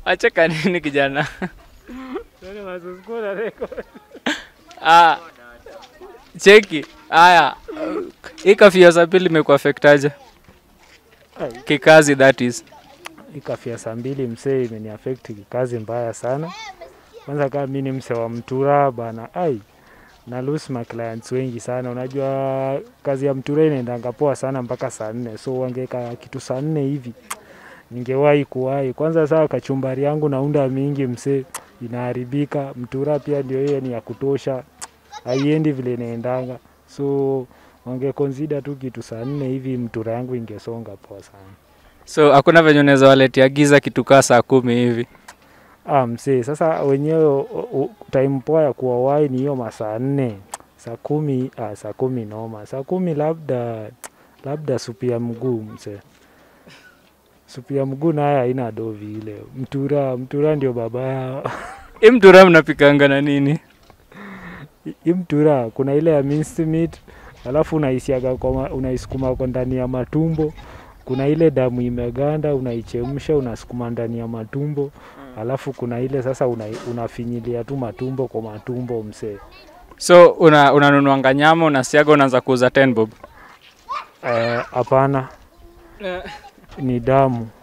Wacheka nini kijana? Ah, cheki. Haya. Hii kafia za pili imekuafektaje? Kikazi that is. Ikafia saa mbili msee imeniafekti kikazi mbaya sana. Kwanza kama mi ni msee wa mtura bana, ai na lose my clients wengi sana. Unajua kazi ya mtura inaendanga poa sana mpaka saa nne, so wangeka kitu saa nne hivi ningewahi kuwahi. Kwanza saa kachumbari yangu naunda mingi msee inaharibika. Mtura pia ndio hiyo ni ya kutosha, haiendi vile inaendanga, so wangekonsida tu kitu saa nne hivi, mtura yangu ingesonga poa sana. So hakuna venye unaweza waletea giza kitu kaa saa kumi hivi. Ah, msee, sasa wenyewe o- o- time poa ya kuwawai ni hiyo masaa nne saa kumi ah, saa kumi noma saa kumi labda labda supu ya mguu msee supu ya mguu naye haina dovi ile mtura mtura ndio baba yao Hii mtura mnapikanga na nini? hii mtura kuna ile ya minced meat alafu unaisiaga kwa ma- unaisukuma kwa ndani ya matumbo kuna ile damu imeganda unaichemsha unasukuma ndani ya matumbo alafu kuna ile sasa una, unafinyilia tu matumbo kwa matumbo msee So una unanunuanga nyama unasiaga unaanza kuuza 10 bob. Eh, hapana ni damu